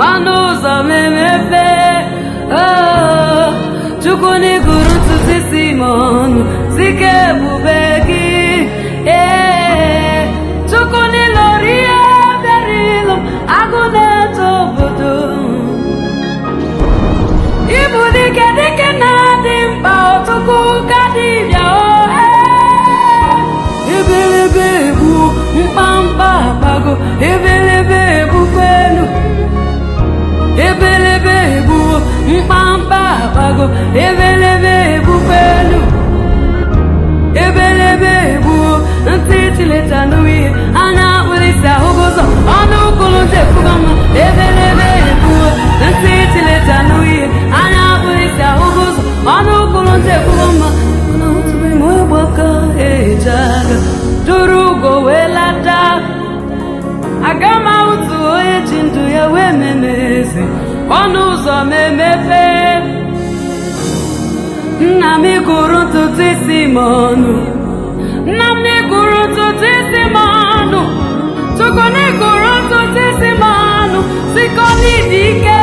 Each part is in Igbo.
ọnụ ụzọ m emepe Oh, chukwu n'iguru ntutu isi m ọnụ sike ebube gị ee chukwu n'ịlọrọ ihe bịara ịlụ agụ na-eto obodo Ibu dike dike na-adị mkpa ọtụkụ ka dibịa ohe Ebelebe egbu mkpamkpa akpago ebelebe egbukwa elu Ebelebe egbu mkpamkpa akpago ebelebe egbukwa elu Ebelebe egbu ntị chileta n'ihe anya akpụlisi ahụgo ụzọ ọnụ ụkwụrụ ntị ekwugo mma ebelebe egbu ntị chileta n'ihe anya akpụlisi ahụgo ụzọ ọnụ ụkwụrụ ntị ekwugo mma mana otube m ịgbaka eji aga duru ugo wee lata aga m ahụtụ onye ji ndụ ya wee memezi ọnụ ụzọ m emepe nna m gụrụ ntutu isi m ọnụ nna m gụrụ ntutu isi m ọnụ chukwu na gụrụ ntutu isi m ọnụ siko n'ịdị ike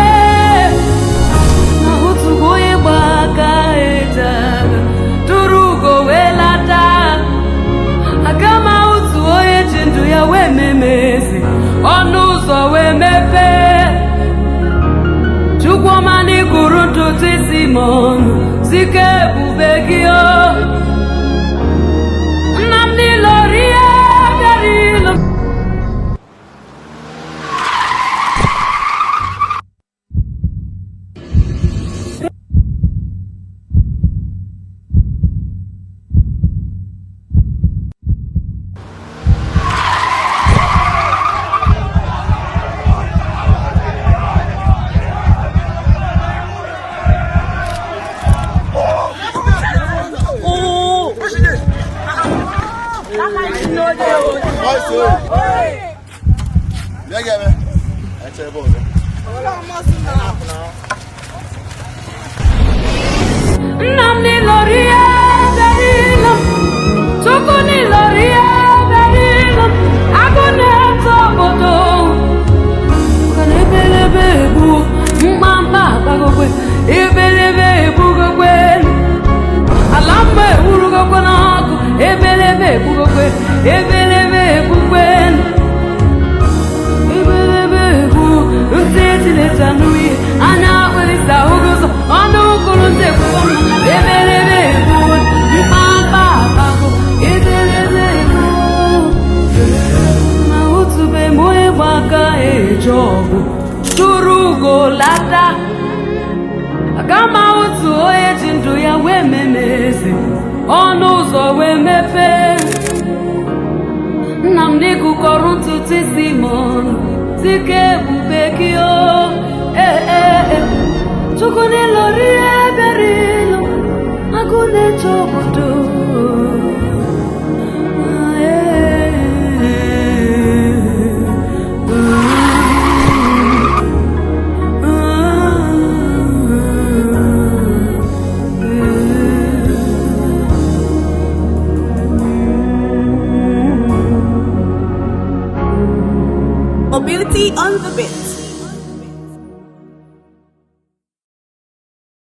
na otugo onye gba aka eji agha tụrụ ugo wee lata aga m ahụtụ onye ji ndụ ya wee memezi ọnụ ụzọ wee mepee Chukwuma n'ikuru ntutu isi m ọnụ sike ebube gị o Nnamdị lọrọ ihe bịara ịlụ Bịa gị ebe. Echere bọọlụ. Nnamdị lọrọ ihe bịara ịlụ Chukwu n'ịlọrọ ihe bịara ịlụ agụ na-eto obodo Kana ebelebe egbu mkpamkpa akpagokwe ebelebe egbugokwe ala mma ewurugokwe n'ọkụ ebelebe egbugokwe ebelebe egbugwe ebelebe egbu ntị etileta n'ihe anya akpịrịsa ụgụzọ ọnụ ụkụrụ ntị ekwugo mma ebelebe egbu mkpamkpa akpago ebelebe egbu na otube m onye gba aka eje ọgụ tụrụ ugo lata aga m ahụtụ onye ji ndụ ya wee memezi ọnụ ụzọ wee mepee nna m n'ịkụkọrọ ntutu isi m ọnụ sike ebube gị o ee ee ee chukwu n'ịlọrọ ihe bịara ịlụ agụ na-eche obodo Ah, ee, Mobility on the bit.